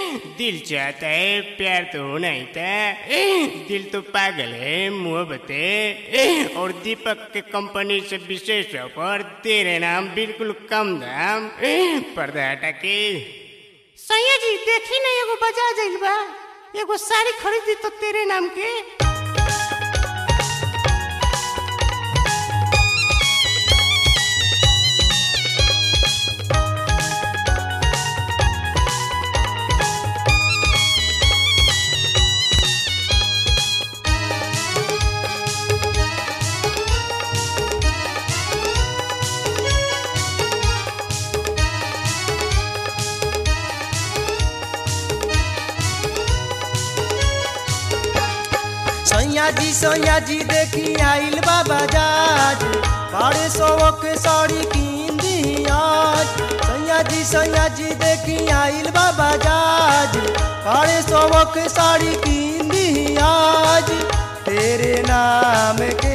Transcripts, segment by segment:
दिल चाहता है प्यार तो होना ही था दिल तो पागल है मोहब्बत है और दीपक के कंपनी से विशेष ऑफर तेरे नाम बिल्कुल कम दाम पर्दा हटा के सैया जी देखी ना एगो बाजार जाइल बा एगो साड़ी खरीदी तो तेरे नाम के सैया जी सैया जी देखी आइल बा बाजाज बड़े सौ के साड़ी कीन दी आज सैया जी सैया जी देखी आइल बा बाजाज बड़े सौ के साड़ी कीन दी आज तेरे नाम के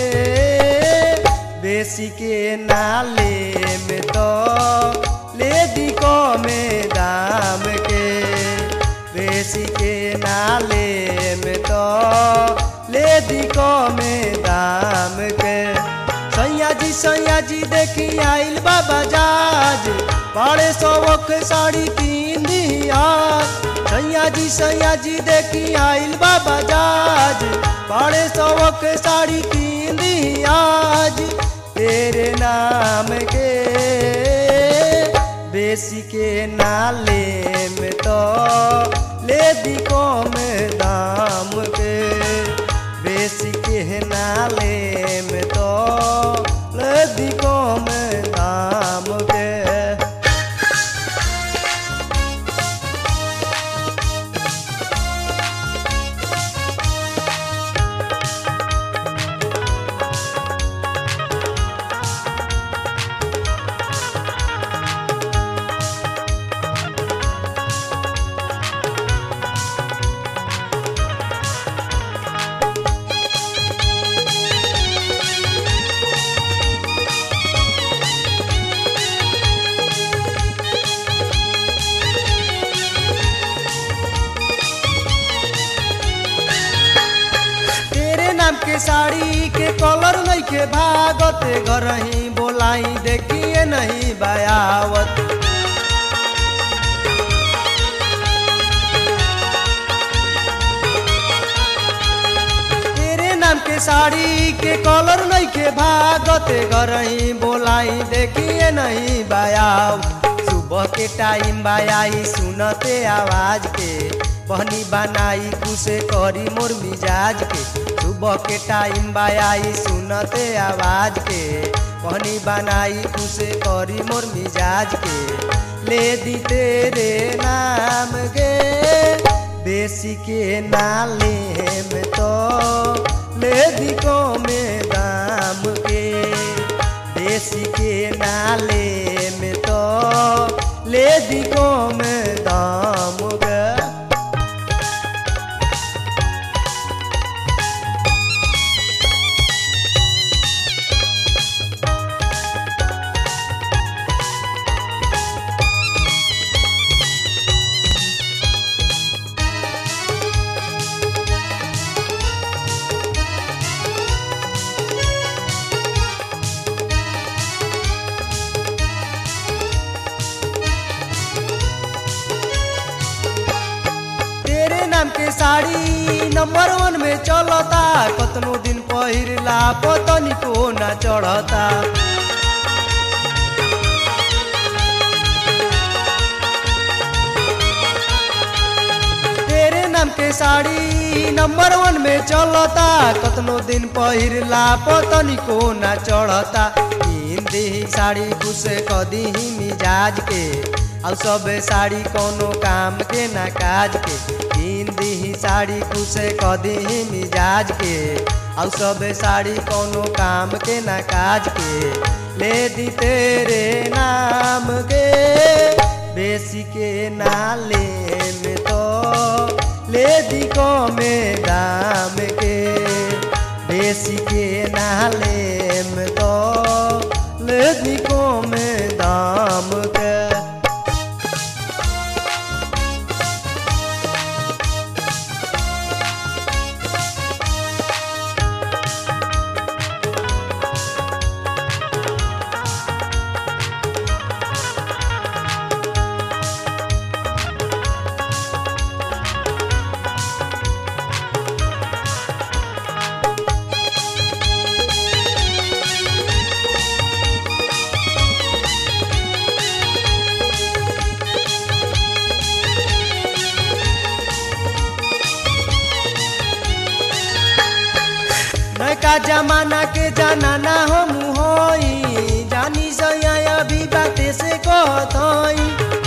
बेसी के नाले में तो ले दी को में दाम के बेसी के नाले में तो ले दी को में दाम के सैया जी सैया जी देखी आइल बा बाजाज बड़े सौक साड़ी तीन दिया सैया जी सैया जी देखी आइल बा बाजाज बड़े सौक साड़ी तीन दिया तेरे नाम के बेसी के नाले में तो ले दी को में दाम के बेसी के नाले में तो ले दी को में दाम के तेरे नाम के साड़ी के कलर नहीं के भागत घर ही बोलाई देखिए नहीं बयावत तेरे नाम के साड़ी के कलर नहीं के भागत घर ही बोलाई देखिए नहीं बयाव सुबह के टाइम बायाई सुनते आवाज के बहनी बनाई खुशे करी मोर मिजाज के सुबह के टाइम बायाई सुनते आवाज के बहनी बनाई खुशे करी मोर मिजाज के ले दी तेरे नाम के बेसी के नाले में तो ले दी को में दाम के देसी के नाले में तो ले दी को में दाम गे तेरे नाम के साड़ी नंबर वन में चलता कतनो दिन पहिरला पतनी को ना चढ़ता तेरे नाम के साड़ी नंबर वन में चलता कतनो दिन पहिरला पतनी को ना चढ़ता हिंदी साड़ी खुश कदी ही मिजाज के और सब साड़ी कोनो काम के ना काज के हिंदी ही साड़ी खुश कदी ही मिजाज के और सब साड़ी कोनो काम के ना काज के ले दी तेरे नाम के बेसी के नाले में तो ले दी को में दाम के बेसी के नाले में तो ले दी को में दाम के का जमाना के जाना ना हम होई जानी सया अभी बाते से कहतई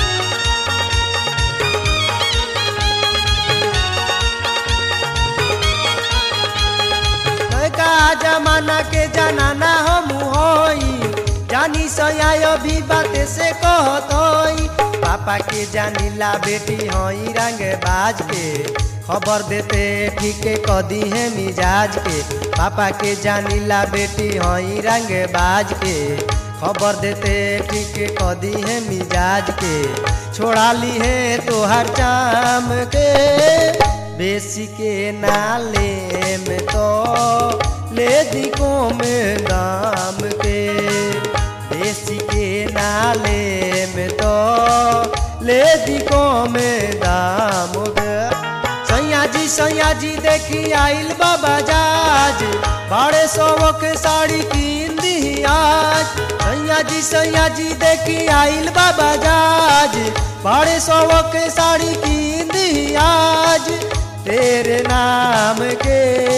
का जमाना के जाना ना हम होई जानी सया अभी बाते से कहतई पापा के जानीला बेटी हई रंग बाज के खबर देते ठीक कदी है मिजाज के पापा के जानीला बेटी हई रंग बाज के खबर देते ठीक कदी है मिजाज के छोड़ा ली है तो हर चाम के बेसी के नाले में तो ले दिको में दाम के बेसी के नाले में तो ले दिको में दाम के सैया जी सैया जी देखी आइल बाबा जाज बाड़े सौ के साड़ी कीन दी आज सैया जी सैया जी देखी आइल बाबा जाज बाड़े सौ के साड़ी कीन दी आज तेरे नाम के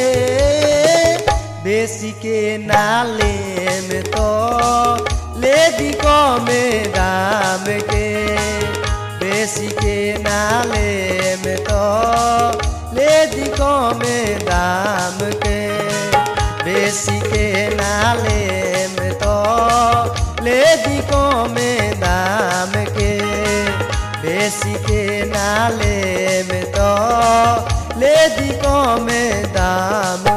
बेसी के नाले में तो ले दी को में दाम के बेसी के नाले में तो ले दी को में दाम के बेसी के नाले में तो ले दी को में दाम के बेसी के नाले में तो ले दी को में दाम